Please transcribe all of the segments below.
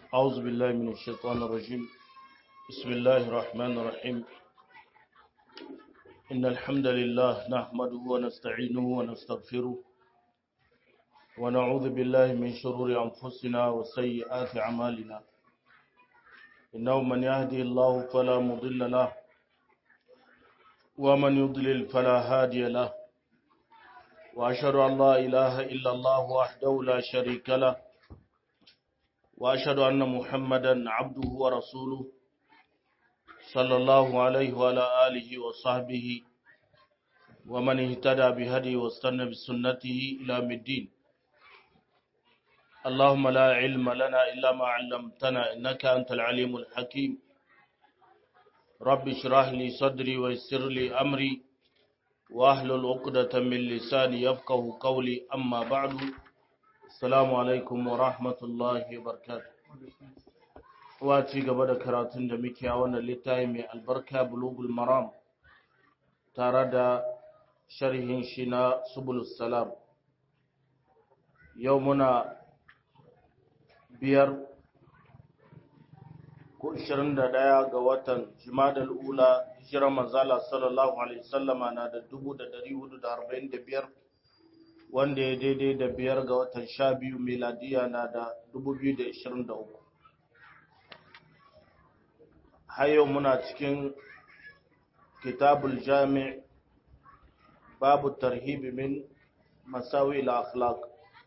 أعوذ بالله من الشيطان الرجيم بسم الله الرحمن الرحيم إن الحمد لله نحمده ونستعينه ونستغفره ونعوذ بالله من شرور أنفسنا وسيئات أعمالنا إنه من يهدي الله فلا مضل له ومن يضلل فلا هادي له وأشهد أن لا إله إلا الله وحده لا شريك له وأشهد أن محمدا عبده ورسوله صلى الله عليه وعلى آله وصحبه ومن اهتدى بهدي واستنى بسنته إلى الدين اللهم لا علم لنا إلا ما علمتنا إنك أنت العليم الحكيم رب اشرح لي صدري ويسر لي أمري واحلل عقدة من لساني يفقه قولي أما بعد السلام عليكم ورحمة الله وبركاته ci gaba da karatun da muke a wannan littafi mai albarka bulugul maram tare da sharhin shi na subulus salam yau muna biyar ko 21 ga watan jimadal ula hijirar manzala sallallahu alaihi sallama na da 1445 wanda ya daidai da biyar ga watan sha biyu miladiya na da 2023 har yau muna cikin kitabul jami' babu tarhibi min masawi al-akhlaq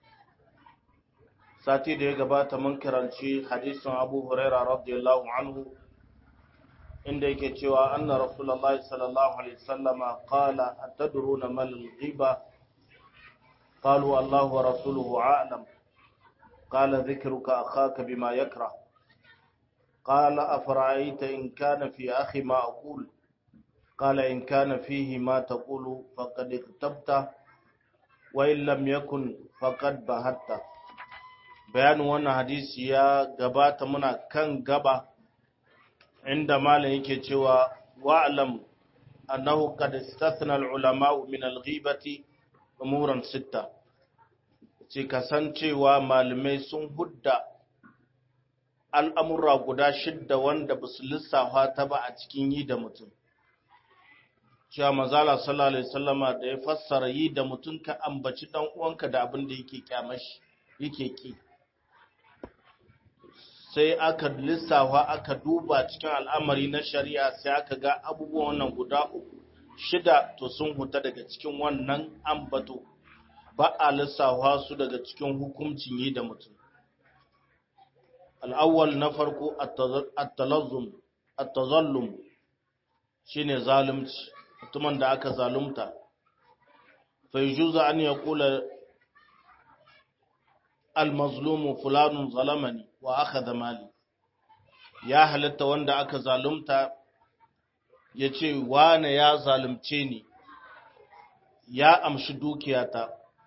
sati da ya gabata mun karanci hadisin Abu Huraira radiyallahu anhu inda yake cewa anna rasulullahi sallallahu alaihi wasallama qala atadruna mal ghiba qalu Allah wa rasuluhu a'lam qala dhikruka akhaka bima yakrah قال أفرأيت إن كان في أخي ما أقول قال إن كان فيه ما تقول فقد اغتبت وإن لم يكن فقد بهت بيان وانا حديث يا غبات منا كان غبا عند مالا yake cewa wa'lam annahu qad istathna al-ulama min al-ghibati umuran sitta ce kasancewa malamai sun hudda al'amurra guda shidda wanda ba su lissafa ta ba a cikin yi da mutum. Cewa mazala sallallahu Alaihi sallama da ya fassara yi da mutum ka ambaci ɗan uwanka da abin da yake kyamashi yake ki. Sai aka lissafa aka duba cikin al'amari na shari'a sai aka ga abubuwan wannan guda uku shida to sun huta daga cikin wannan ambato ba a lissafa su daga cikin hukuncin yi da mutum. al'awwal na farko at-tazallum shine zalunci mutumin da aka zalunta fa yujuzu an yaqula al-mazlumu fulanun zalamani wa akhadha mali ya halatta wanda aka zalunta yace wane ya zalunce ni ya amshi dukiyata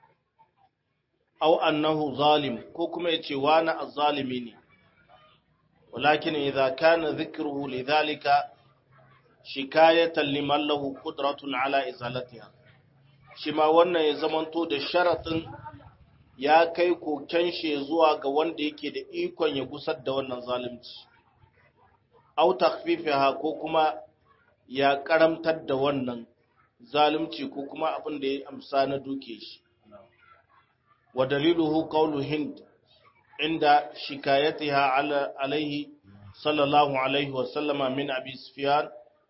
au annahu zalim ko kuma yace wane azzalimi ne ولكن إذا كان ذكره لذلك شكاية لمن له قدرة على إزالتها shima wannan ya zamanto da sharatin ya kai koken shi zuwa ga wanda yake da ikon ya gusar da wannan zalunci au takhfifiha ko kuma ya karamtar da wannan zalunci ko kuma abin da ya amsa na duke shi wa daliluhu qawlu hind inda shikayatiha alaihi sallallahu alaihi wasallama min abi sufyan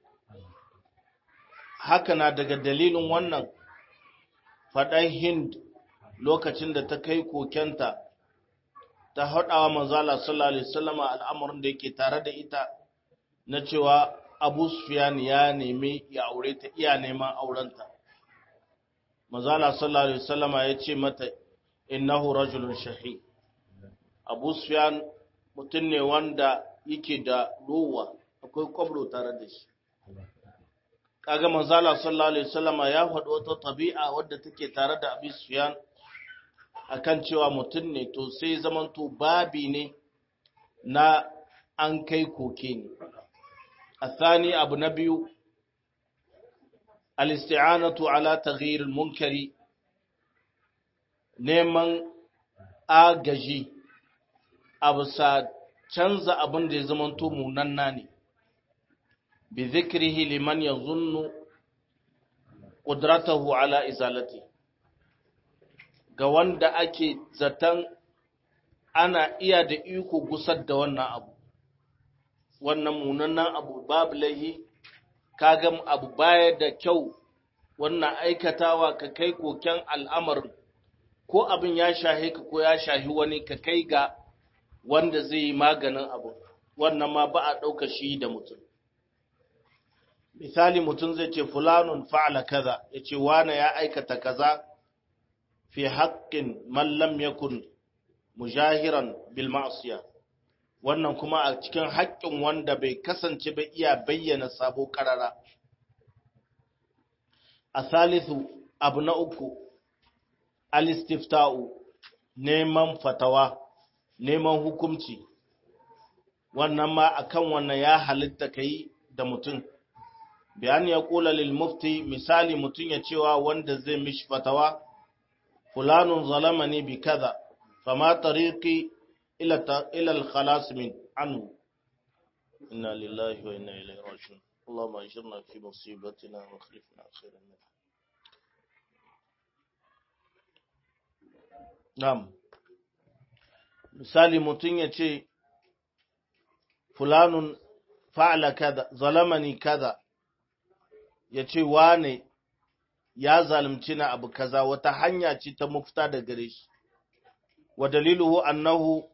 haka na daga dalilin wannan faɗan hind lokacin da ta kai kokenta ta haɗawa manzala sallallahu alaihi wasallama al'amarin da yake tare da ita na cewa abu sufyan ya nemi ya aure ta iya neman aurenta manzala sallallahu alaihi wasallama ya ce mata innahu rajulun shahid abu sufyan mutum ne wanda yake da ruwa akwai kwabro tare da shi kaga manzala sallallahu alaihi wasallama ya faɗi wata tabi'a wadda take tare da abu sufyan akan cewa mutum ne to sai zamanto babi ne na an kai koke ne الثاني abu na biyu al-isti'anatu ala taghyir al-munkari neman agaji a bisa canza abin da ya zamanto munanna ne bi zikrihi liman yazunnu qudratahu ala izalati ga wanda ake zaton ana iya da iko gusar da wannan abu wannan munannan abu babu lahi kaga abu baya da kyau wannan aikatawa ka kai koken al'amarin ko abin ya shahe ka ko ya shahi wani ka kai ga wanda zai yi maganin abu wannan ma ba a ɗauka shi da mutum misali mutum zai ce fulanun fa'ala kaza ya ce wane ya aikata kaza fi haƙƙin mallam yakun mujahiran bil ma'asiya wannan kuma a cikin haƙƙin wanda bai kasance ba iya bayyana sabo ƙarara a salisu abu na uku alistifta'u neman fatawa neman hukumci wannan ma akan wannan ya halitta kai da mutum bayan ya kula lil mufti misali mutum ya cewa wanda zai mishi fatawa fulanun zalamani bi kaza fama tariqi ila ila al khalas min anhu inna lillahi wa inna ilaihi raji'un اللهم اجرنا في مصيبتنا واخلفنا خيرا منها نعم misali mutum ya ce fulanun fa'ala kaza zalamani kaza ya ce wane ya zalunci na abu kaza wata hanya ce ta mufta da gare shi wa daliluhu annahu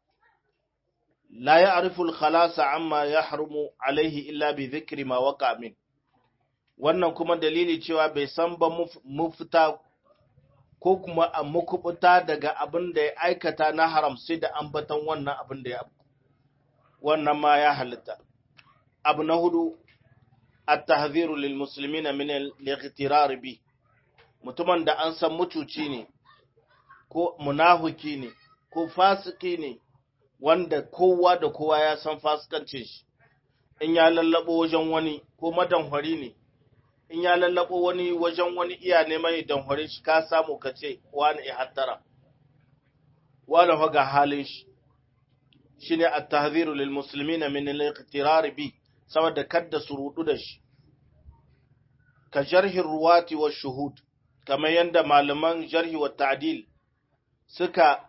la ya'rifu al-khalasa amma yahrumu alaihi illa bi dhikri ma waqa min wannan kuma dalili cewa bai san ba mufta ko kuma a mukubuta daga abin da ya aikata na haram sai da ambatan wannan abin da ya wannan ma ya halitta abu na hudu at-tahziru lil muslimina min al-ightirar bi mutumin da an san mutuci ne ko munafiki ne ko fasiki ne wanda kowa da kowa ya san fasikancin shi in ya lallabo wajen wani ko madanhari ne in ya lallabo wani wajen wani iya neman idan hore shi ka samu ka ce wani ya hattara wani ga halin shi shine at-tahziru lil muslimina min al-iqtirar bi saboda kadda su rudu da shi ka jarhi ruwati wa shuhud kamar yanda malaman jarhi wa ta'dil suka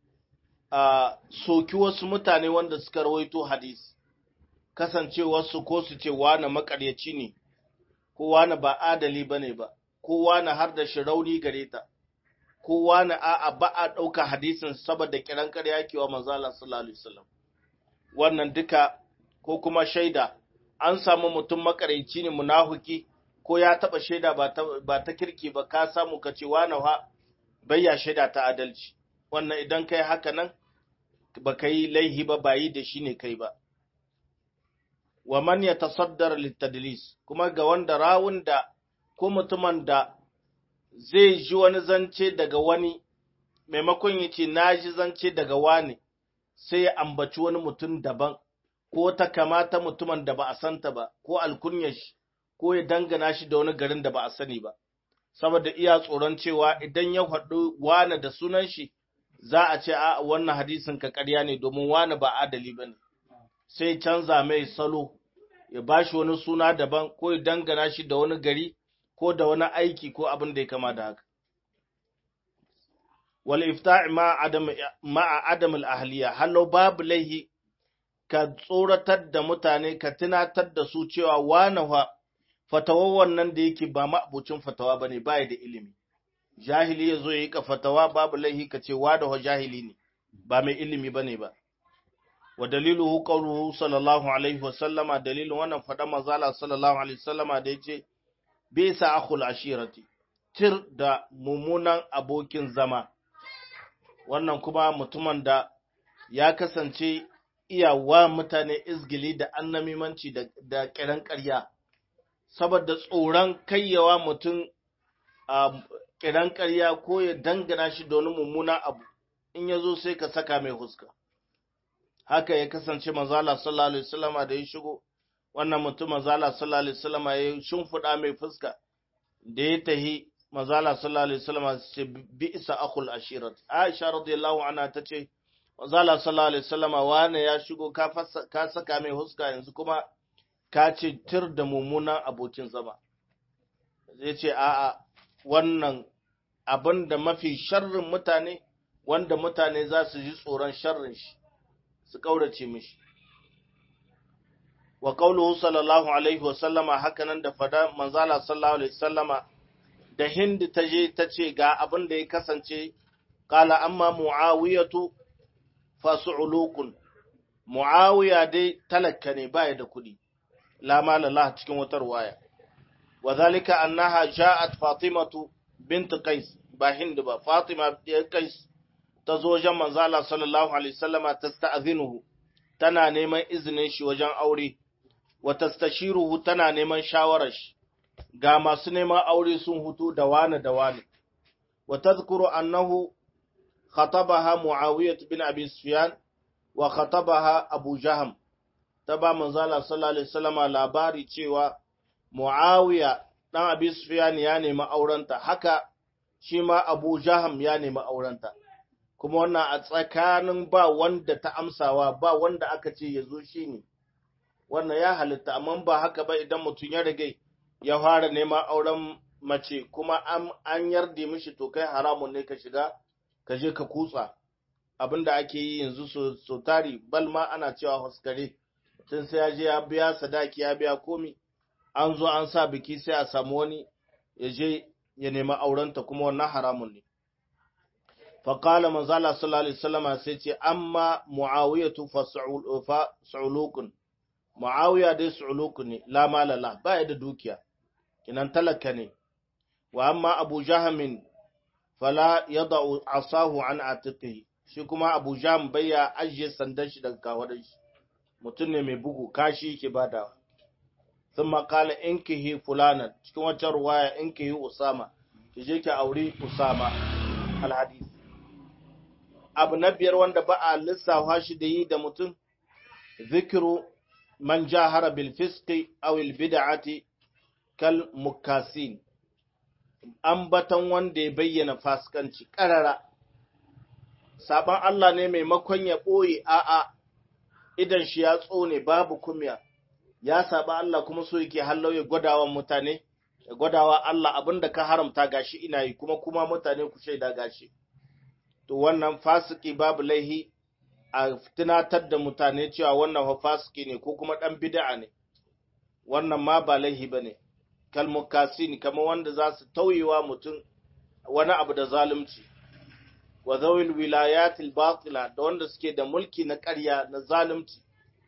soki wasu mutane wanda suka rawaito hadisi kasancewarsu ko su ce wani makaryaci ne kowa na ba adali ba ne ba, kowa na har da shi rauni gare ta, kowa na a'a ba a ɗauka hadisin saboda kiran ƙarya kewa manzala sallallahu alaihi wasallam. Wannan duka ko kuma shaida an samu mutum makaraici ne munahuki ko ya taɓa shaida ba ta kirki ba ka samu ka ce wani ha bayya shaida ta adalci. Wannan idan kai haka nan ba ka yi laihi ba ba yi da shi ne kai ba. wa man ya tasaddar littadlis kuma ga wanda rawun da ko mutumin da zai ji wani zance daga wani maimakon ya ce na ji zance daga wani sai ya ambaci wani mutum daban ko ta kamata mutumin da ba a santa ba ko alkunyar shi ko ya dangana shi da wani garin da ba a sani ba saboda iya tsoron cewa idan ya faɗi wani da sunan shi za a ce a wannan hadisin ka ƙarya ne domin wani ba adali ba ne sai canza mai salo ya ba shi wani suna daban ko ya dangana shi da wani gari ko da wani aiki ko abin da ya kama da haka. Wal ifta'i ma'a adam al'ahliya, hallo babu laihi ka tsoratar da mutane ka tunatar da su cewa wane fa fatawar wannan da yake ba ma'abucin fatawa ba ne ba da ilimi. Jahili ya zo ya yi ka fatawa babu laihi ka ce wa da jahili ne, ba mai ilimi ba ne ba. wa daliluhu qawluhu sallallahu alaihi wa sallama dalilin wannan fada mazala sallallahu alaihi sallama da yace bisa akhul ashirati tir da mumunan abokin zama wannan kuma mutumin da ya kasance iyawa mutane izgili da annamimanci da, da kiran ƙarya saboda tsoron kayyawa mutum a kiran ƙarya ko ya dangana shi da wani mummunan abu in ya zo sai ka saka mai huska haka ya kasance manzala sallallahu alaihi wasallama da ya shigo wannan mutum manzala sallallahu alaihi wasallama ya shimfiɗa mai fuska da ya tahi manzala sallallahu alaihi wasallama ce bi isa akhul ashirat aisha radiyallahu anha tace Manzala sallallahu alaihi wasallama wane ya shigo ka ka saka mai huska yanzu kuma ka ce tir da mummunan abokin zama zai ce a'a wannan abin da mafi sharrin mutane wanda mutane za su ji tsoron sharrin shi su kaurace mishi wa qauluhu sallallahu alaihi wasallama hakanan da fada manzala sallallahu alaihi wasallama da hindi ta je ta ce ga abin da ya kasance qala amma muawiyatu fasu'ulukun muawiya dai talakka ne baya da kuɗi la malallah cikin wata ruwaya wa zalika annaha ja'at fatimatu bint qais ba hind ba fatima bint qais ta zo wajen manzo Allah sallallahu alaihi wasallama tasta'zinuhu tana neman izinin shi wajen aure wa tastashiruhu tana neman shawarar shi ga masu neman aure sun hutu da wani da wani wa tadhkuru annahu khatabaha muawiyah bin abi sufyan wa khatabaha abu jaham ta ba manzo Allah sallallahu alaihi wasallama labari cewa muawiya dan abi sufyan ya nemi aurenta haka shi ma abu jaham ya nemi aurenta kuma wannan a tsakanin ba wanda ta amsawa ba wanda aka ce ya zo shi ne wannan ya halitta amma ba haka ba idan mutum ya rage ya fara neman auren mace kuma an yarda mishi to kai haramun ne ka shiga ka je ka kutsa abinda ake yi yanzu so tari bal ma ana cewa huskare tun sai ya je ya biya sadaki ya biya komi an zo an sa biki sai a samu wani ya je ya nemi aurenta kuma wannan haramun ne faƙala manzala sallallahu alaihi wasallama sai ce amma muawiyatu fa su'ulukun muawiya dai su'ulukun ne la malala ba ya da dukiya kinan talaka ne wa amma abu jahamin fala yada'u asahu an atiqihi shi kuma abu jaham bayya ajiye sandan shi daga kawadar shi mutum ne mai bugu kashi yake badawa sun makala inkihi fulanan cikin wata ruwaya inkihi usama ki je ki auri usama alhadis abu na biyar wanda ba a lissafa shi da yi da mutum zikiru man jahara bil fisqi aw al bid'ati kal mukasin ambatan wanda ya bayyana fasikanci karara saban Allah ne maimakon ya ɓoye a'a idan shi ya tsone babu kumya ya saba Allah kuma so yake hallau ya gwadawa mutane ya gwadawa Allah abinda ka haramta gashi ina yi kuma kuma mutane ku shaida gashi to wannan fasiki babu laihi a tunatar da mutane cewa wannan fa fasiki ne ko kuma dan bid'a ne wannan ma ba laihi bane kalmukasin kamar wanda za su tauyewa mutum wani abu da zalunci wa zawil wilayatil batila da wanda suke da mulki na ƙarya na zalunci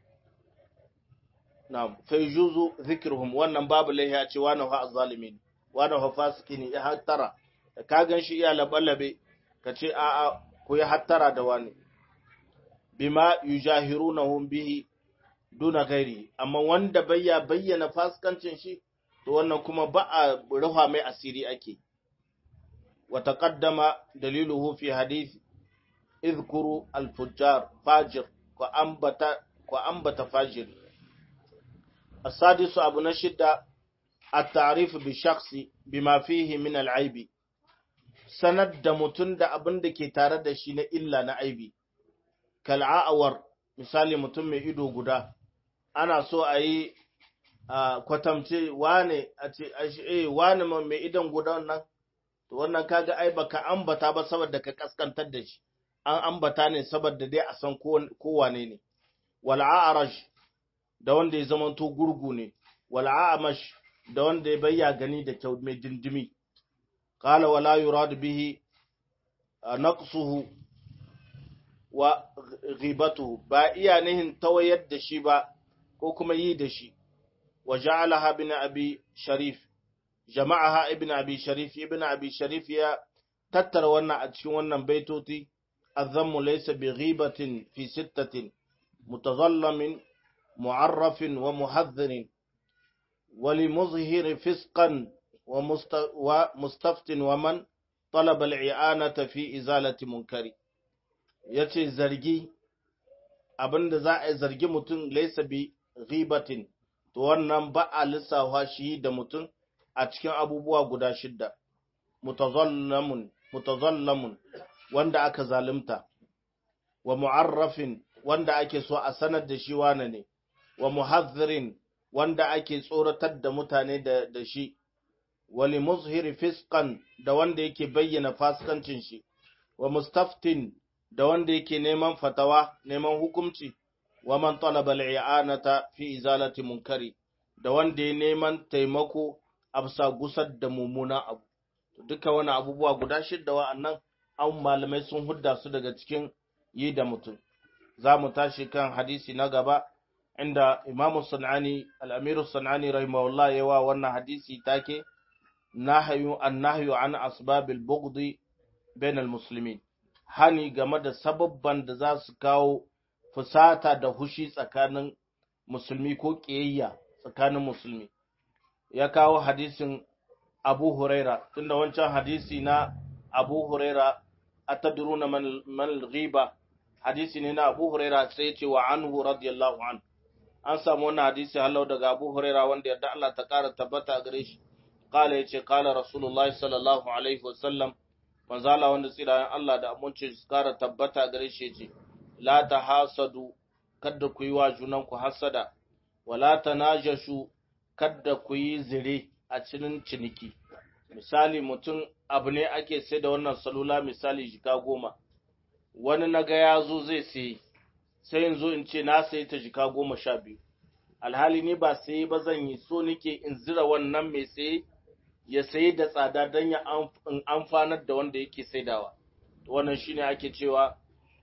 na fayjuzu zikruhum wannan babu laihi a ce wani fa zalimin wani fa fasiki ne ya hattara da ka gan shi iya labalabe ka ce a'a ku ya hattara da wani bima yujahirunahum bihi duna gairi amma wanda bayya bayyana fasikancin shi to wannan kuma ba a rufa mai asiri ake wa taqaddama daliluhu fi hadith idhkuru al-fujjar fajir ko ambata ko ambata fajir السادس أبو نشدة التعريف بالشخص بما فيه من العيب sanar da mutum da abin da ke tare da shi na illa na aibi kal'a'awar misali mutum mai ido guda ana so a yi kwatamce wane a ce eh wane mai idon guda nan to wannan kaga ai baka ambata ba saboda ka kaskantar da shi an ambata ne saboda dai a san ko wane ne wal a'raj da wanda ya zamanto gurgu ne wal a'mash da wanda ya bayya gani da kyau mai dindimi qala wala yurad bihi naqsuhu wa ghibatuhu ba iya nihin tawayar da shi ba ko kuma yi da shi wa ja'alaha bin abi sharif jama'aha ibn abi sharif ibn abi sharif ya tattara wannan a cikin wannan baitoti azammu laysa bi ghibatin fi sittatin mutazallamin mu'arrafin wa muhadhdhirin ولمظهر فسقا ومستفت ومن طلب الإعانة في إزالة منكر yace zargi abinda za a zargi mutum laisa bi ghibatin to wannan ba a lissafa shi da mutum a cikin abubuwa guda shidda mutazallamun mutazallamun wanda aka zalunta wa mu'arrafin wanda ake so a sanar da shi wane ne wa muhadhirin wanda ake tsoratar da mutane da, da shi wali muzhiri fiskan da wanda yake bayyana fasikancin shi wa mustaftin da wanda yake neman fatawa neman hukunci wa man talaba al'i'anata fi izalati munkari da wanda ya neman taimako a bisa gusar da mummunan abu duka wani abubuwa guda shidda wa'annan an malamai sun hudda su daga cikin yi da mutum za mu tashi kan hadisi na gaba inda imamu sanani al'amiru sanani rahimahullah yawa wannan hadisi take nahyu an nahyu an asbabil bughdi bainal muslimin hani game da sababban da za su kawo fusata da hushi tsakanin musulmi ko ƙiyayya tsakanin musulmi ya kawo hadisin abu huraira tunda wancan hadisi na abu huraira atadruna man man ghiba hadisi ne na abu huraira sai ce wa anhu radiyallahu an an samu wannan hadisi halau daga abu huraira wanda yadda Allah ta kara tabbata gare shi qala yace qala rasulullahi sallallahu alaihi wasallam manzo Allah wanda tsirayen Allah da aminci su kara tabbata gare shi yace la tahasadu kada ku yi wa junanku hasada wala tanajashu kada ku yi zire a cikin ciniki misali mutum abu ne ake sai da wannan salula misali jika goma wani naga ya zo zai sayi sai in zo in ce na sayi ta jika goma sha biyu alhali ni ba sayi ba zan yi so nake in zira wannan mai sayi ya sayi da tsada don ya amfanar da wanda yake saidawa wannan shine ake cewa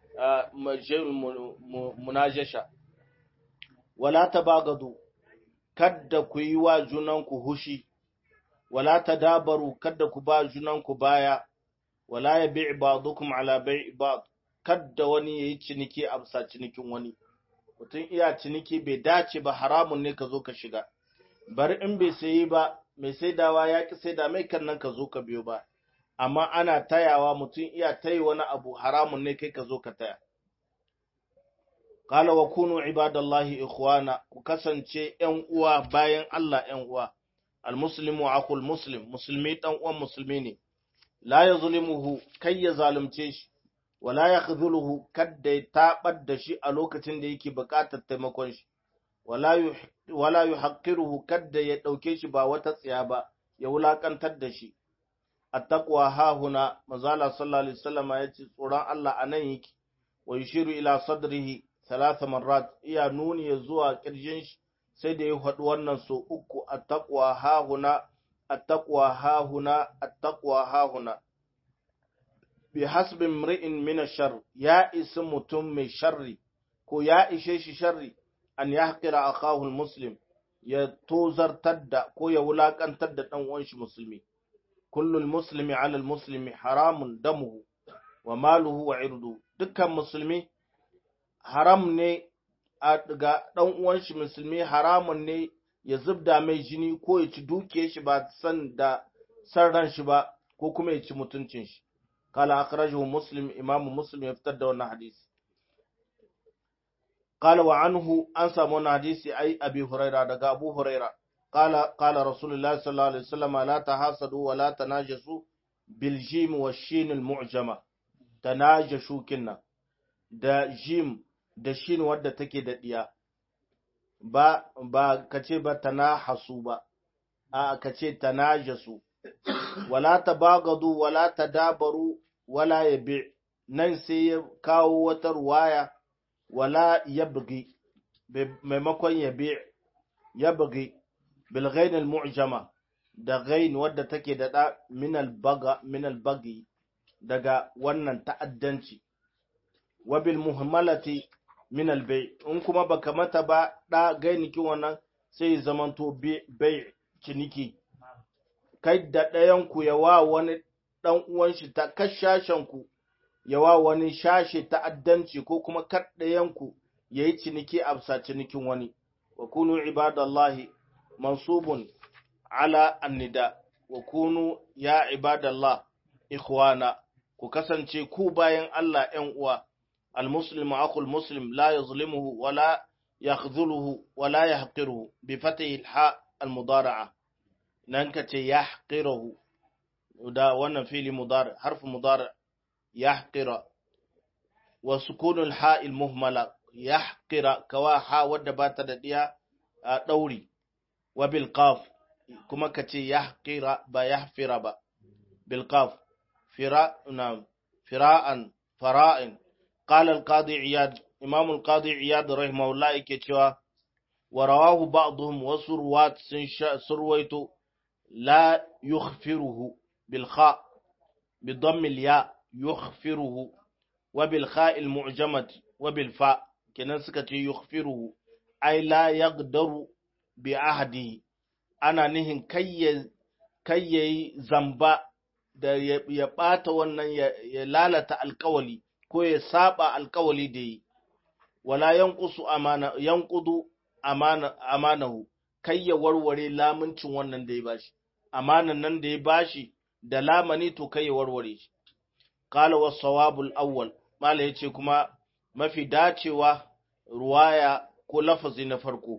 munajasha wala tabagadu kadda ku yi wa junanku hushi wala tadabaru kadda ku ba junanku baya wala ya bi ba'dukum ala bai'i ba'd kadda wani yayi ciniki a bisa cinikin wani mutum iya ciniki bai dace ba haramun ne ka zo ka shiga bari in bai sayi ba mai saidawa ya ki saida mai kan nan ka zo ka biyo ba amma ana tayawa mutum iya tayi wani abu haramun ne kai ka zo ka taya Kala wa kunu ibadallahi ikhwana ku kasance ‘yan uwa bayan Allah ‘yan uwa, almuslimu akul muslim, musulmi ɗan uwan musulmi ne, la ya zulimuhu kai ya zalunce shi, wala ya khzuluhu kadda ya taɓar da shi a lokacin da yake buƙatar taimakon shi, wala yu haƙiruhu kadda ya ɗauke shi ba wata tsiya ba, ya wulaƙantar da shi. Attaqwa hahuna, mazala sallallahu alaihi wasallam ya ce tsoron Allah a nan yake, wa yushiru ila sadrihi talata marrat iya nuni ya zuwa ƙirjin shi sai da ya faɗi wannan so uku attaqwa hahuna attaqwa hahuna attaqwa hahuna bi hasbi mri'in min ash-shar ya isi mutum mai sharri ko ya ishe shi sharri an yahqira akahu muslim ya tozartar da ko ya wulakantar da dan uwan shi musulmi kullul muslimi ala al-muslimi haramun damuhu wa maluhu wa irdu dukkan musulmi haram ne ga ɗan uwan shi musulmi haramun ne ya zubda mai jini ko ya ci duke shi ba san da san ran shi ba ko kuma ya ci mutuncin shi kala akhrajahu muslim imamu muslim ya fitar da wannan hadisi qala wa anhu an samu wannan hadisi ai abi huraira daga abu huraira qala qala rasulullahi sallallahu alaihi wasallam la tahasadu wa la tanajasu bil jim wa shin al mu'jama tanajashu kinna da jim da shin wadda take da ɗiya, ba, ba ka ce ba ta na hasu ba, a ka ce ta na jasu, wala ta bagadu, wala ta dabaru, wala ya bi, nan sai ya kawo wata ruwaya, wala ya bugi, maimakon ya bi, ya bugi, bilgainil mu'jama, da gain wadda take da ɗa minal bagi daga wannan ta'addanci. wabil muhammalati min albay in kuma baka mata ba da gainiki wannan sai zamanto bai ciniki kai da ɗayan ku ya wa wani ɗan uwan shi ta kashashen ku ya wa wani shashe ta'addanci ko kuma kad ɗayan ku yayi ciniki a bisa cinikin wani wa kunu ibadallahi mansubun ala annida wa kunu ya ibadallah ikhwana ku kasance ku bayan Allah ‘yan uwa’ المسلم أخو المسلم لا يظلمه ولا يخذله ولا يحقره بفتح الحاء المضارعة ننكت يحقره ودا وانا فيلي مضارع حرف مضارع يحقر wa sukunul ha'il muhmala yahqira kawa ha wadda ba ta da diya a dauri wa bil qaf kuma kace yahqira ba yahfira ba bil qaf fira na fira'an fara'in qala al qadi iyad imam al qadi iyad rahimahullah yake cewa wa rawahu ba'dhum wasu ruwat sun surwaito la yukhfiruhu bil kha bi dhamm al ya yukhfiruhu wa bil kha al mu'jamah wa bil fa kenan suka ce yukhfiruhu ai la yaqdaru bi ahdi ana nihin kayyayi zamba da ya ɓata wannan ya lalata alkawali ko ya saba alkawali da yi wala yanqusu amana yanqudu amana amanahu kai ya warware lamuncin wannan da ya bashi amanan nan da ya bashi da lamani to kai ya warware shi qala was sawabul awwal mala yace kuma mafi dacewa ruwaya ko lafazi na farko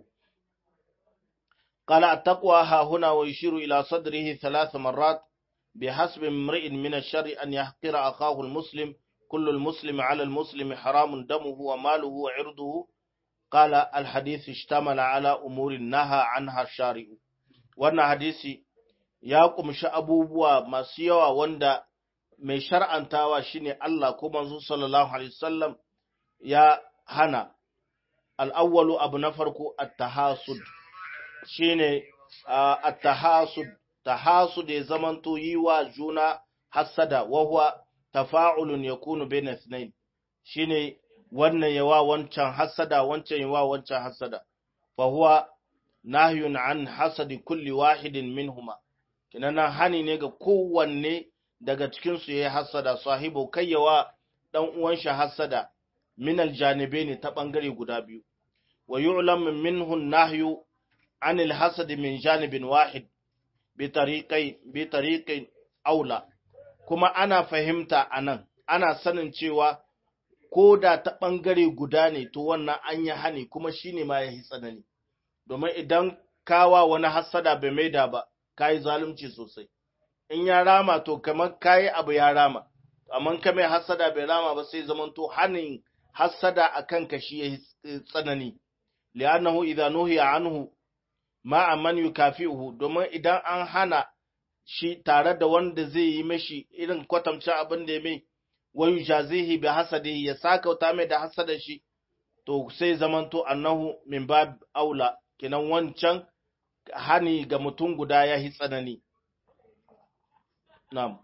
قال التقوى ها هنا ويشير إلى صدره ثلاث مرات بحسب امرئ من الشر أن يحقر أخاه المسلم كل المسلم على المسلم حرام دمه وماله وعرضه قال الحديث اشتمل على أمور نهى عنها الشارع wannan hadisi ya kumshi abubuwa masu yawa wanda mai shar'antawa shine Allah ko manzo sallallahu alaihi wasallam ya hana al-awwalu abu na farko at-tahasud shine at-tahasud tahasud ya zamanto yi wa juna hasada wa huwa tafa'ulun yakunu bayna ithnain shine wannan yawa wancan hasada wancan yawa wancan hasada fa huwa nahyun an hasadi kulli wahidin minhuma kinana hani ne ga kowanne daga cikin su yayi hasada sahibu kayyawa dan uwan shi hasada min aljanibaini ta bangare guda biyu wa yu'lam minhu nahyu عن الحسد من جانب واحد بطريقين بطريقين أولى kuma ana fahimta a nan ana sanin cewa ko da ta ɓangare guda ne to wannan an yi hani kuma shi ne ma ya yi tsanani domin idan kawa wani hassada bai maida ba ka yi zalunci sosai in ya rama to kamar ka yi abu ya rama amma ka mai hassada bai rama ba sai zamanto hanin hassada a kanka shi ya yi tsanani li'annahu idza nuhiya anhu ma'a man yukafi'uhu domin idan an hana shi tare da wanda zai yi mashi irin kwatamci abin da ya mai wa yujazihi bi hasadihi ya sakauta mai da hasada shi to sai zamanto annahu min bab aula kinan wancan hani ga mutum guda ya yi tsanani na'am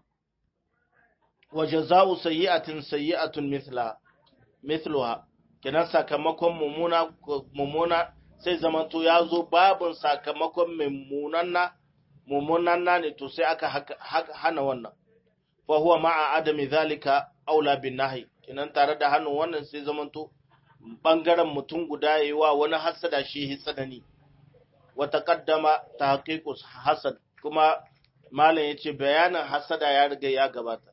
wa jaza'u sayyi'atin sayyi'atun mithla mithluha kinan sakamakon mumuna mumuna sai zamanto ya zo babin sakamakon mummunanna mummunanna ne to sai aka hana wannan fa huwa ma'a adami zalika aula bin nahi kinan tare da hannun wannan sai zamanto bangaren mutum guda yayi wa wani hasada shi hi tsanani wa taqaddama tahqiqus hasad kuma malam yace bayanin hasada ya riga ya gabata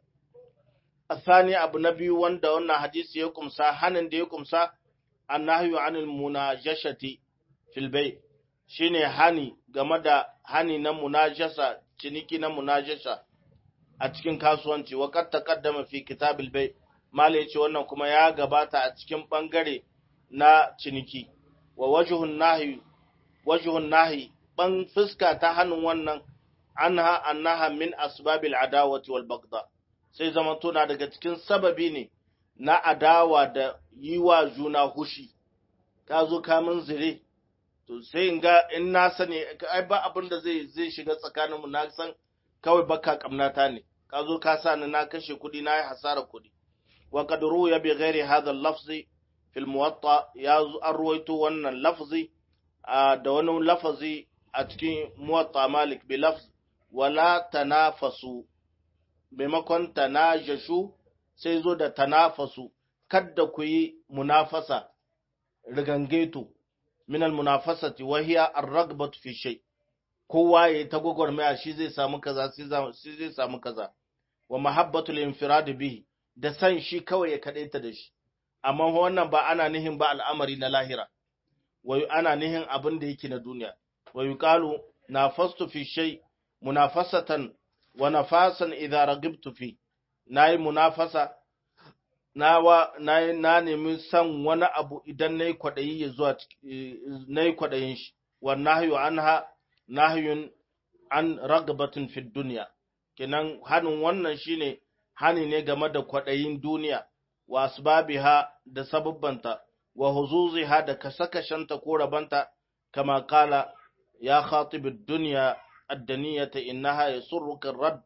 asani abu na biyu wanda wannan hadisi ya kumsa hanin da ya kumsa annahyu anil munajashati filbai shi ne hani game da hani na munajasa ciniki na munajasa a cikin kasuwanci wakar taqaddama fi kitabil bai mala yace wannan kuma ya gabata a cikin bangare na ciniki wa wajhun nahi wajhun nahi ban fuska ta hannun wannan anha annaha min asbabil adawati wal bagda sai zaman tuna daga cikin sababi ne na adawa da yi wa juna hushi ka zo ka min zire to sai in ga in na sani ai ba abin da zai zai shiga tsakaninmu na san kawai baka kamnata ne ka zo ka sa ni na kashe kuɗi na yi hasara kuɗi wa qad ruya bi ghairi hadha al-lafzi fil muwatta ya an ruwaito wannan lafzi da wani lafazi a cikin muwatta malik bi lafz wala tanafasu maimakon tanajashu sai zo da tanafasu kadda ku yi munafasa rigangeto min almunafasati wa hiya ar-ragbatu fi shay kowa yayi ta gwagwarmaya shi zai samu kaza shi zai samu kaza wa mahabbatul infirad bihi da san shi kawai ya kadaita da shi amma wannan ba ana nihin ba al'amari na lahira wa ana nihin abin da yake na duniya wa yuqalu nafastu fi shay munafasatan wa nafasan idza ragibtu fi nayi munafasa na na nemi san wani abu idan nayi kwadayi ya zuwa nayi kwadayin shi wa nahyu anha nahyun an ragbatin fi dunya kenan hanin wannan shine hani ne game da kwadayin duniya wa asbabiha da sababbanta wa huzuziha da kasakashanta ko rabanta kama kala ya khatib ad-dunya ad-daniyata innaha yasurruka ar-radd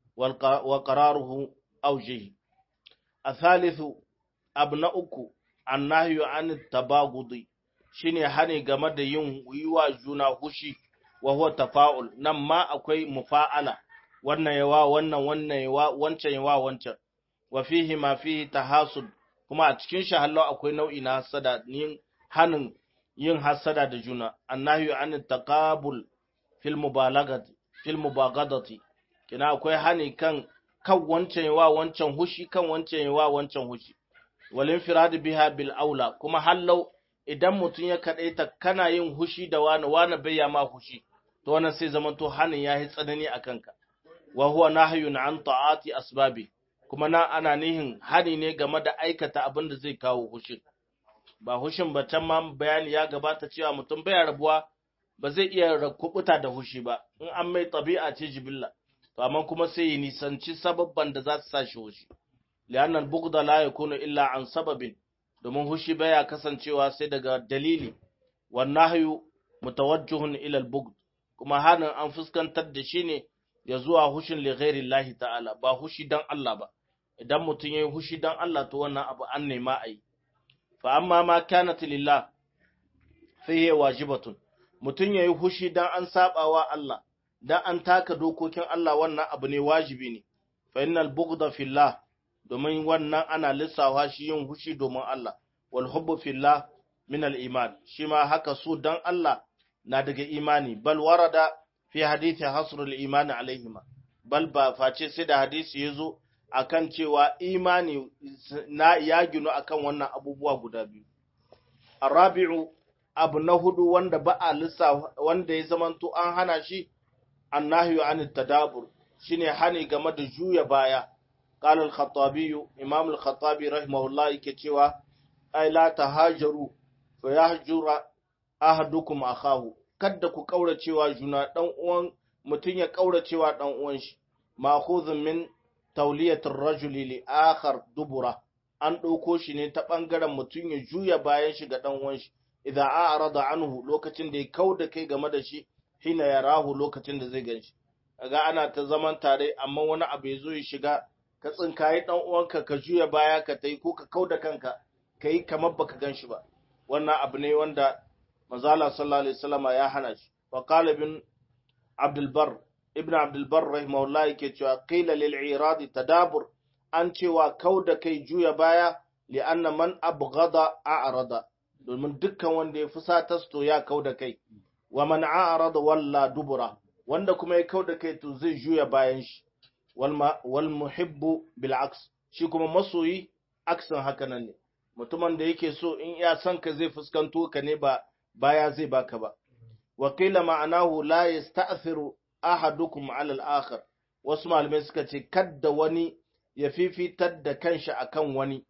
wa qararuhu awjihi athalithu abna uku annahyu an tabagudi shine hani game da yin yiwa juna hushi wa huwa tafa'ul nan ma akwai mufa'ala wannan yawa wannan wannan yawa wancan yawa wancan wa fihi ma fihi tahasud kuma a cikin shi hallo akwai nau'i na hasada yin hanin yin hasada da juna annahyu an taqabul fil mubalagati fil mubagadati kina akwai hani kan kan wancan yawa wancan hushi kan wancan yawa wancan hushi walin firad biha bil aula kuma hallau idan mutum ya kadaita kana yin hushi da wani wani bai ma hushi to wannan sai zaman to hanin yayi tsanani akan ka wa huwa nahyun an ta'ati asbabi kuma na ana nihin hani ne game da aikata abin da zai kawo hushin ba hushin ba can ma bayani ya gabata cewa mutum bai rabuwa ba zai iya kubuta da hushi ba in an mai tabi'a ce jibilla to amma kuma sai ya nisanci sababban da za su sa shi hushi li'anna al-bughda la yakunu illa an sababin domin hushi baya kasancewa sai daga dalili wan nahyu mutawajjihun ila al-bughd kuma hanin an fuskantar da shi ne ya zuwa hushin li ghairi ta'ala ba hushi dan Allah ba idan mutum yayi hushi dan Allah to wannan abu an nema ai fa amma ma kanat lillah fa hiya wajibatun mutum yayi hushi dan an sabawa Allah dan an taka dokokin Allah wannan abu ne wajibi ne fa innal bughda fillah domin wannan ana lissawa shi yin hushi domin Allah wal hubbu fillah min al iman shi ma haka su dan Allah na daga imani bal warada fi hadithi hasr al iman alaihima bal ba face sai da hadisi yazo akan cewa imani na ya ginu akan wannan abubuwa guda biyu arabi'u abu na hudu wanda ba a lissafa wanda ya zamanto an hana shi annahyu an tadabur shine hani game da juya baya qala al-khattabi imam al-khattabi rahimahullah yake cewa ay la tahajaru fa yahjura ahadukum akahu kada ku kauracewa juna dan uwan mutun ya kauracewa dan uwan shi ma'khudhun min tawliyat ar-rajuli li akhar dubura an dauko shi ne ta bangaren mutun ya juya bayan shi ga dan uwan shi idza a'rada anhu lokacin da ya kauda kai game da shi hina ya rahu lokacin da zai gan shi ga ana ta zaman tare amma wani abu ya zo ya shiga ka tsinkayi dan uwanka ka juya baya ka tai ko ka kauda kanka ka yi kamar baka gan shi ba wannan abu ne wanda manzala sallallahu alaihi wasallama ya hana shi wa qala ibn abdul bar ibn abdul bar rahimahullah yake cewa qila lil irad tadabur an cewa kauda kai juya baya li anna man abghada a'rada domin dukkan wanda ya fusata to ya kauda kai wa man a'rada walla dubura wanda kuma ya kauda kai to zai juya bayan shi wal muhibbu bil aks shi kuma masoyi aksan haka nan ne mutumin da yake so in ya san ka zai fuskanto ka ne ba baya zai baka ba wa qila ma'anahu la yasta'thiru ahadukum 'ala al-akhar wasu malamai suka ce kadda wani ya fifitar da kanshi akan wani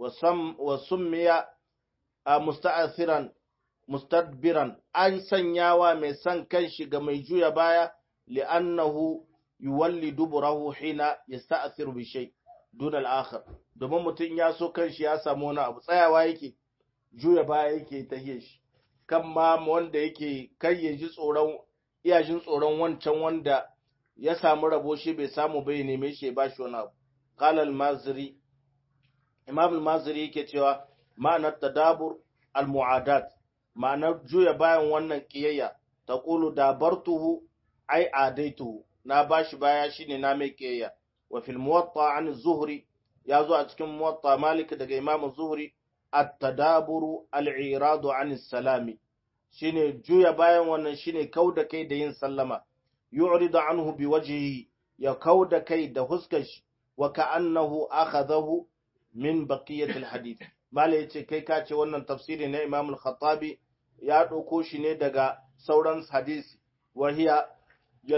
wa summiya musta'athiran mustadbiran an sanyawa mai son kanshi ga mai juya baya li'annahu yuwalli duburahu hina yasta'thiru bi shay dun al-akhar domin mutum ya so kanshi ya samu wani abu tsayawa yake juya baya yake tahiye shi kan ma wanda yake kai ya ji tsoron iya jin tsoron wancan wanda ya samu rabo shi bai samu bai neme shi ya bashi wani abu qala al-mazri imam al-mazri yake cewa ma'anar tadabur al-mu'adat ma'anar juya bayan wannan kiyayya taqulu dabartuhu ai adaituhu na bashi baya shine na mai kiyayya wa fil muwatta an zuhri ya zo a cikin muwatta malik daga imam zuhri at-tadaburu al-iradu an salami shine juya bayan wannan shine kauda kai da yin sallama yu'ridu anhu biwajhihi ya kauda kai da huskar shi wa ka'annahu akhadahu min baqiyat al-hadith mala yace kai ka ce wannan tafsiri na imam al-khattabi ya ɗauko shi ne daga sauran hadisi wa hiya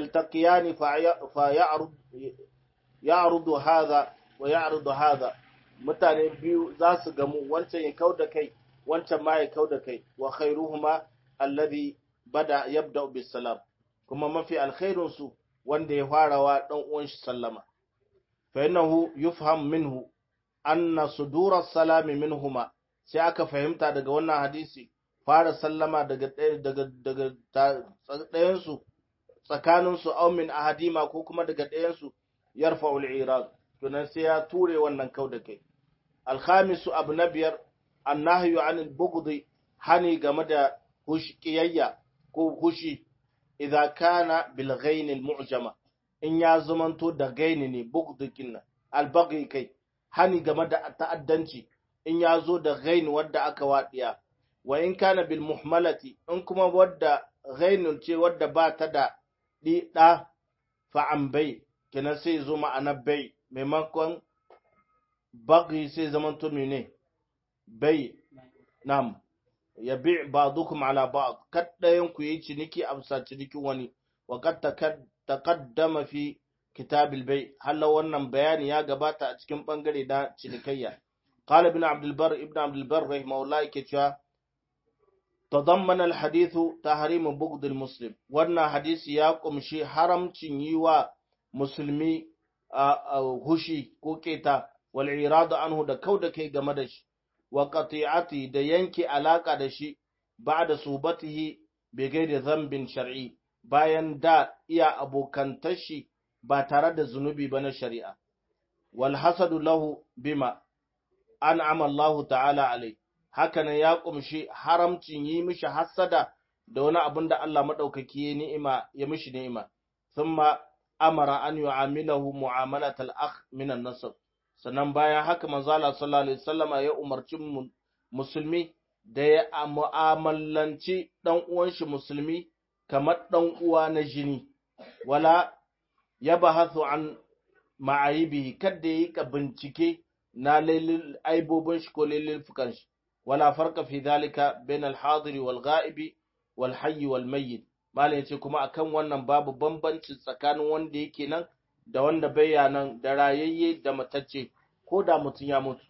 yaltaqiyani fa ya'rud ya'rudu hadha wa ya'rudu hadha mutane biyu za su gamu wancan ya kau da kai wancan ma ya kau da kai wa khairuhuma alladhi bada yabda bis salam kuma mafi alkhairun su wanda ya farawa dan uwan shi sallama fa innahu yufham minhu anna sudura salami minhuma sai aka fahimta daga wannan hadisi fara sallama daga daga daga ɗayan su tsakanin su aw min ahadima ko kuma daga ɗayan su yarfa'ul irad to nan sai ya ture wannan kau da kai alkhamisu abu na biyar annahyu anil bughdi hani game da hushqiyayya ko hushi idza kana bil ghain al mu'jama in ya zamanto da gaini ne bughdikin al baghi kai hani game da ta'addanci in ya zo da ghain wadda aka wadiya wa in kana bil muhmalati in kuma wadda ghainun ce wadda ba ta da di da fa an bai kenan sai zo ma'anar bai maimakon bagi sai zaman tumi ne bai nam ya bi ba'dukum ala ba'd kaddayan ku yi ciniki a bisa cinikin wani wa kad taqaddama fi kitabil bai halla wannan bayani ya gabata a cikin bangare na cinikayya qala ibn abd albar ibn abd albar rahimahullah yake cewa tadammana alhadithu tahrim bughd almuslim wannan hadisi ya kumshi haramcin yi wa musulmi hushi ko keta wal iradu anhu da kauda kai game da shi wa qati'ati da yanke alaka da shi ba'da subatihi bi ghairi dhanbin shar'i bayan da iya abokantar shi ba tare da zunubi ba na shari'a wal hasadu lahu bima an'ama Allah ta'ala alai hakanan ya kumshi haramcin yi mishi hasada da wani abin da Allah madaukaki ya ni'ima ya mishi ni'ima thumma amara an yu'amilahu mu'amalatal akh min an-nasab sannan bayan haka manzo Allah sallallahu alaihi wasallama ya umarci musulmi da ya mu'amalanci dan uwan shi musulmi kamar dan uwa na jini wala ya bahathu an ma'aibihi kada yi ka bincike na lailil aibobin shi ko lailil fukan shi wala farqa fi dhalika bain al-hadiri wal ghaibi wal hayy wal mayyit malam yace kuma akan wannan babu bambanci tsakanin wanda yake nan da wanda baya nan da rayayye da matacce ko da mutum ya mutu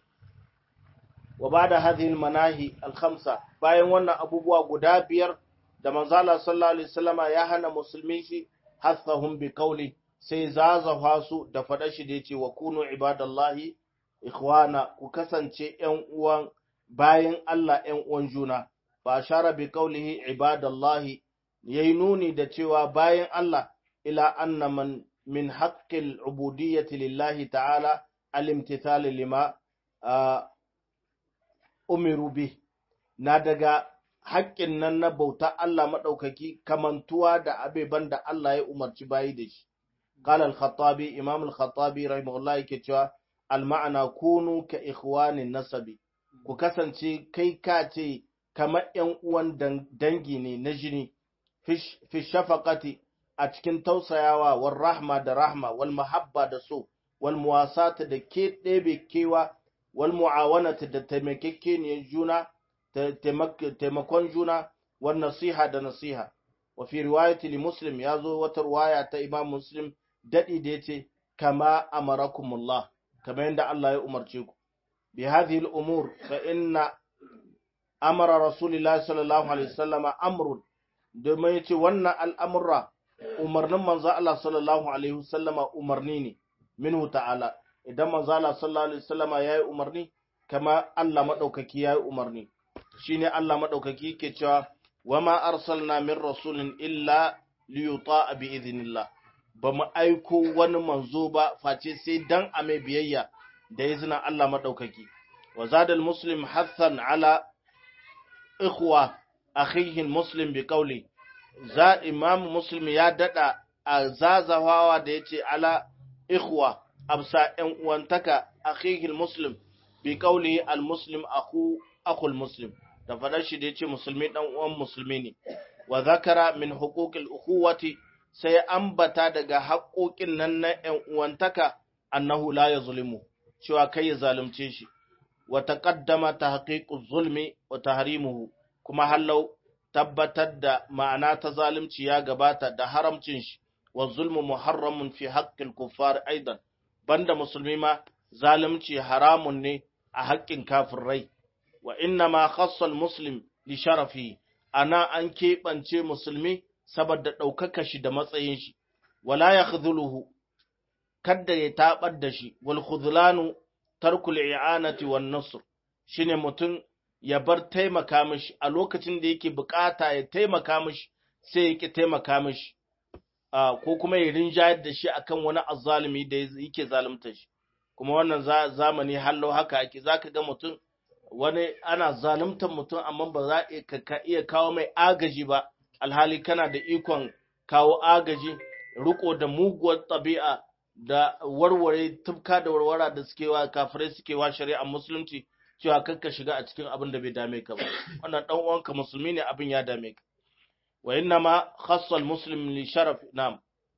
wa bada hadhihi al-manahi al-khamsa bayan wannan abubuwa guda biyar da manzo Allah sallallahu alaihi wasallama ya hana musulmi shi hathahum bi qawli sai zazafa su da faɗa shi da yace wa kunu ibadallahi ikhwana ku kasance ƴan uwan bayan Allah ƴan uwan juna ba shara bi qawlihi ibadallahi yayi nuni da cewa bayan Allah ila anna man min haqqil ubudiyyati lillahi ta'ala al-imtithal lima umiru bi na daga haƙƙin nan na bauta Allah maɗaukaki kamantuwa da abeban da Allah ya umarci bayi da shi. Qala al-Khattabi Imam al-Khattabi rahimahullah yake cewa al-ma'ana kunu ka ikhwanin nasabi ku kasance kai ka ce kamar ƴan uwan dangi ne na jini fi shafaqati a cikin tausayawa wal rahma da rahma wal mahabba da so wal muwasata da ke ɗebe kewa wal mu'awanata da taimakekeniyar juna taimakon juna wan nasiha da nasiha wa fi riwayati li muslim ya zo wata riwaya ta imam muslim dadi da yace kama amarakumullah kamar yadda Allah ya umarce ku bi hadhihi al umur fa inna amara rasulillahi sallallahu alaihi wasallama amrun domin yace wannan al'amurra umarnin manzo Allah sallallahu alaihi wasallama umarni ne minhu ta'ala idan manzo Allah sallallahu alaihi wasallama yayi umarni kama Allah madaukaki yayi umarni shine Allah madaukaki yake cewa wama arsalna min rasulin illa liyuta bi idhnillah bamu aiko wani manzo ba face sai dan a mai biyayya da izinin Allah madaukaki wa zadal muslim hathan ala ikhwa akhihi muslim bi qawli za imam muslim ya dada a zazawawa da yace ala ikhwa absa yan uwantaka akhihi muslim bi qawli al muslim akhu akhul muslim da faɗar shi da ya ce musulmi ɗan uwan musulmi ne wa zakara min huquqil ukhuwati sai ambata daga haƙoƙin nan na ƴan uwantaka annahu la yazlimu cewa kai ya zalunce shi wa taqaddama tahqiqu zulmi wa tahrimuhu kuma hallau tabbatar da ma'ana ta zalunci ya gabata da haramcin shi wa zulmu muharramun fi haqqil kuffar aidan banda musulmi ma zalunci haramun ne a haƙƙin kafirai wa inna ma khassal muslim li sharafi ana an keɓance musulmi saboda ɗaukaka shi da matsayin shi wala ya khudhuluhu kadda ya taɓar da shi wal khudhlanu tarkul i'anati wan nasr shine mutum ya bar taimaka mishi a lokacin da yake bukata ya taimaka mishi sai yake taimaka mishi ko kuma ya rinjayar da shi akan wani azzalumi da yake zalunta shi kuma wannan zamani hallo haka ake zaka ga mutum wani ana zaluntar mutum amma ba za ka iya kawo mai agaji ba alhali kana da ikon kawo agaji riko da muguwar ɗabi'a da warware tufka da warwara da suke wa kafirai suke wa shari'a musulunci cewa kakka shiga a cikin abin da bai dame ka ba wannan dan uwanka musulmi ne abin ya dame ka wa inna ma khassa al-muslim li sharaf nam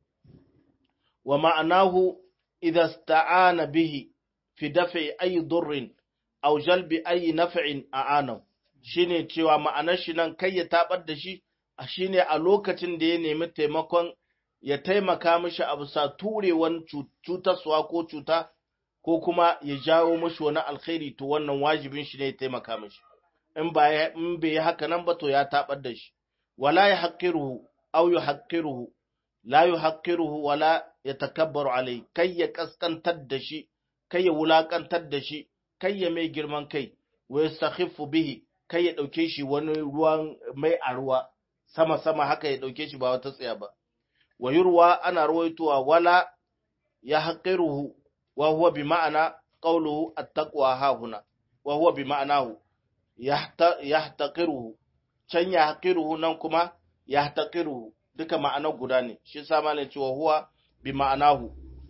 wa ma'anahu idha ista'ana bihi fi daf'i ay durrin aw jalbi ay naf'in a'anahu shine cewa ma'anar shi nan kai ya tabar da shi shine a lokacin da ya nemi taimakon ya taimaka mishi a bisa turewan cutarsuwa ko cuta ko kuma ya jawo mishi wani alkhairi to wannan wajibin shi ne ya taimaka mishi in ba in bai yi haka nan ba to ya tabar da shi wala ya haqqiruhu aw yuhaqqiruhu la yuhaqqiruhu wala yatakabbaru alai kai ya kaskantar da shi kai ya wulakantar da shi kai ya mai girman kai wa yastakhiffu bihi kai ya dauke shi wani ruwan mai a ruwa sama sama haka ya dauke shi ba wata tsaya ba wa yurwa ana rawaitowa wala ya haqiruhu wa huwa bi ma'ana qawluhu at-taqwa ha huna wa huwa bi ma'anahu yahtaqiruhu can ya haqiruhu nan kuma yahtaqiruhu duka ma'anar guda ne shi yasa malai cewa huwa bi ma'anahu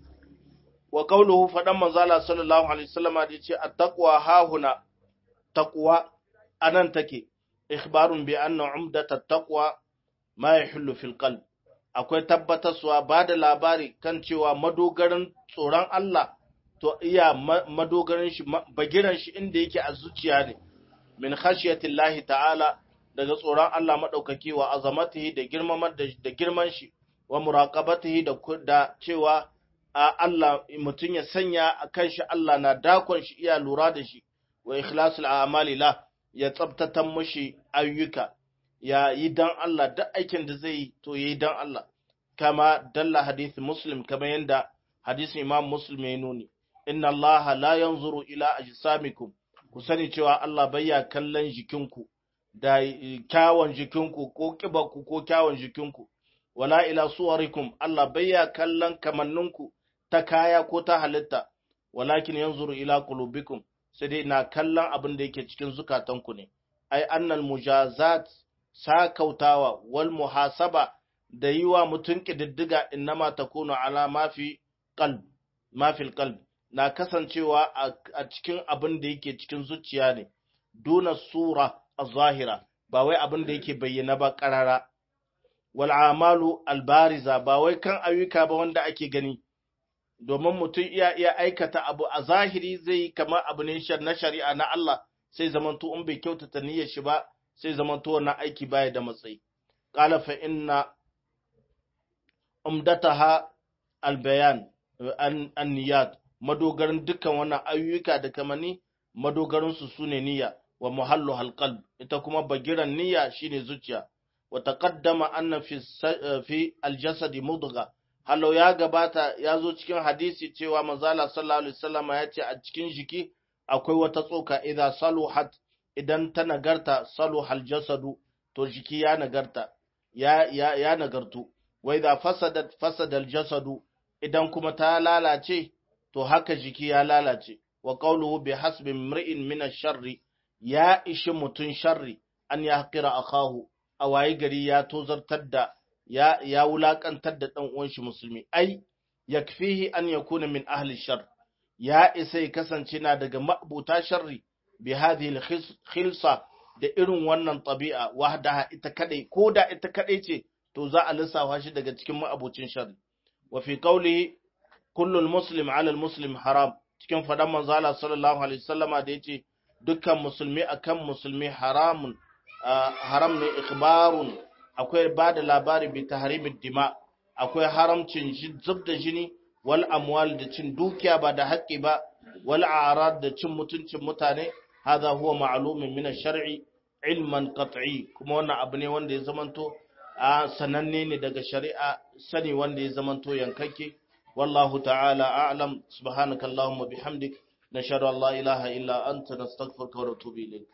wa qawluhu fadan manzala sallallahu alaihi wasallam da yace at-taqwa ha huna taqwa anan take ikhbarun bi anna umdat at-taqwa ma yahullu fil qalb akwai tabbatarsuwa ba da labari kan cewa madogaran tsoron Allah to iya madogaran shi bagiran shi inda yake a zuciya ne min khashiyatillahi ta'ala daga tsoron Allah madaukaki wa azamatihi da girmamar da girman shi wa muraqabatihi da da cewa Allah mutun ya sanya a kan shi Allah na dakon shi iya lura da shi wa ikhlasul a'mali la ya tsabtatan mushi ayyuka ya yi dan Allah duk aikin da zai yi to ya yi dan Allah kama dalla hadith muslim kama yanda hadisin imam muslim ya nuni inna Allah la yanzuru ila ajsamikum ku sani cewa Allah bayya kallon jikinku da kyawun jikinku ko kibarku ko kyawun jikinku wala ila suwarikum Allah bayya kallon kamanninku ta kaya ko ta halitta walakin yanzuru ila qulubikum sai dai na kallon abin da yake cikin zukatanku ne ai annal mujazat sakautawa wal muhasaba da yi wa mutum ƙididdiga innama ta kuna ala mafi qalb mafil qalb na kasancewa a cikin abin da yake cikin zuciya ne duna sura az-zahira ba wai abin da yake bayyana ba qarara wal amalu albariza ba wai kan ayyuka ba wanda ake gani domin mutum iya iya aikata abu a zahiri zai kamar abu ne na shari'a na Allah sai zamanto in bai kyautata niyyar shi ba sai zamanto wannan aiki baya da matsayi qala fa inna umdataha albayan an niyat madogaran dukkan wannan ayyuka da kamani madogaran su sune niyya wa muhallu halqalb ita kuma bagiran niyya shine zuciya wa taqaddama anna fi fi aljasad mudgha halau ya gabata ya zo cikin hadisi cewa manzala sallallahu alaihi wasallam ya ce a cikin jiki akwai wata tsoka idan saluhat idan ta nagarta saluhal jasadu to jiki ya nagarta ya ya ya nagartu wa idza fasadat fasadal jasadu idan kuma ta lalace to haka jiki ya lalace wa qawluhu bi hasbi mri'in min ash-sharri ya ishi mutun sharri an yahqira akahu a waye gari ya tozartar da ya ya wulakantar da dan uwan shi musulmi ai yakfihi an yakuna min ahli shar ya isa ya kasance na daga ma'buta sharri bi hadhihi khilsa da irin wannan tabi'a wahdaha ita kadai ko da ita kadai ce to za a lissafa shi daga cikin ma'abucin sharri wa fi qawlihi kullu muslim ala muslim haram cikin fadan manzo Allah sallallahu alaihi wasallama da yace dukkan musulmi akan musulmi haramun haram ne ikhbarun akwai ba da labari bi tahrimid dima akwai haramcin zub da jini wal amwal da cin dukiya ba da haƙƙi ba wal a'rad da cin mutuncin mutane hadha huwa ma'lumun min ash-shar'i ilman qat'i kuma wannan abu ne wanda ya zamanto a sananne ne daga shari'a sani wanda ya zamanto yankake wallahu ta'ala a'lam subhanakallahumma bihamdik nashhadu an la ilaha illa anta nastaghfiruka wa natubu ilayk